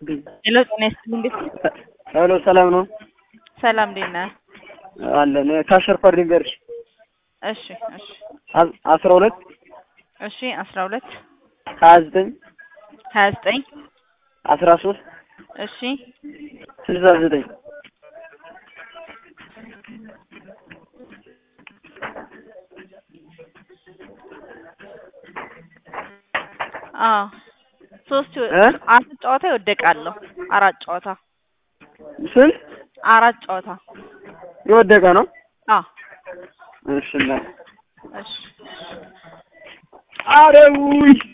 ሄሎ ጤና ይስጥልኝ እንዴት ነህ? ሄሎ ሰላም ነው ሰላም እንዴት ነህ? አለን ካሸር ኮድ ንገርሽ እሺ እሺ አስራ ሁለት እሺ አስራ ሁለት ሀያ ዘጠኝ ሀያ ዘጠኝ አስራ ሶስት እሺ ስልሳ ዘጠኝ አዎ ሶስት እ አራት ጨዋታ ይወደቃለሁ አራት ጨዋታ ስንት አራት ጨዋታ የወደቀ ነው? አዎ እሺ እና እሺ ኧረ ውይ